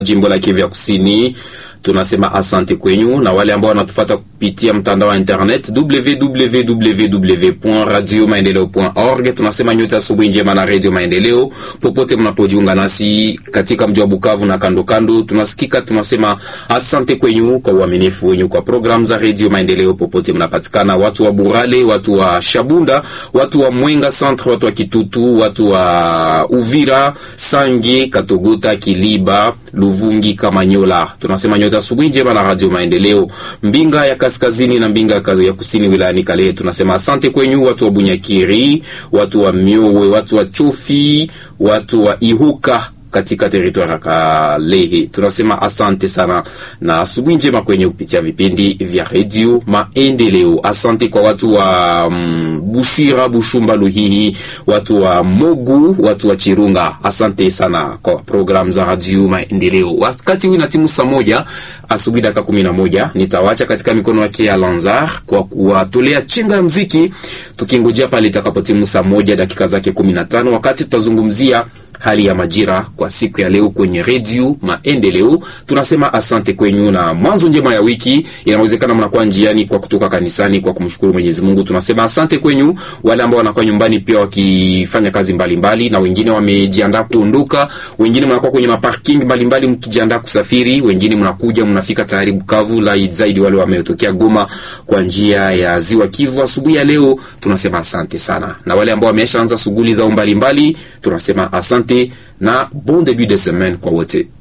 jimbo la Kivu ya Kusini tunasema asante kwenyu, na wale ambao wanatufuata kupitia mtandao wa internet www.radiomaendeleo.org, tunasema nyote asubuhi njema na Radio Maendeleo popote mnapojiunga nasi katika mji wa Bukavu na kando kando, tunasikika. Tunasema asante kwenyu kwa uaminifu wenyu kwa programu za Radio Maendeleo popote mnapatikana, watu wa Burale, watu wa Shabunda, watu wa Mwenga Centre, watu wa Kitutu, watu wa Uvira, Sange, Katogota, Kiliba, Luvungi, Kamanyola, tunasema nyote asubuhi njema na Radio Maendeleo. Mbinga ya kaskazini na Mbinga ya kusini wilayani Kalehe, tunasema asante kwenyu, watu wa Bunyakiri, watu wa Miowe, watu wa Chofi, watu wa Ihuka katika teritwari ya Kalehe tunasema asante sana na asubuhi njema kwenye kupitia vipindi vya redio Maendeleo. Asante kwa watu wa mm, Bushira, Bushumba, Luhihi, watu wa Mogu, watu wa Chirunga, asante sana kwa programu za radio Maendeleo. Wakati huu na timu saa moja asubuhi dakika kumi na moja nitawacha katika mikono yake ya Lanzar kwa kuwatolea chenga ya mziki, tukingojea pale itakapotimu saa moja dakika zake kumi na tano wakati tutazungumzia hali ya majira kwa siku ya leo kwenye redio Maendeleo. Tunasema asante kwenyu na mwanzo njema ya wiki. Inawezekana mnakuwa njiani kwa kutoka kanisani kwa kumshukuru Mwenyezi Mungu. Tunasema asante kwenyu, wale ambao wanakuwa nyumbani pia wakifanya kazi mbalimbali mbali, na wengine wamejiandaa kuondoka, wengine mnakuwa kwenye maparking mbalimbali mkijiandaa kusafiri, wengine mnakuja mnafika tayari Bukavu, la zaidi wale wametokea Goma kwa njia ya Ziwa Kivu asubuhi ya leo. Tunasema asante sana, na wale ambao wameshaanza shughuli zao mbalimbali tunasema asante na bon début de semaine kwa wote.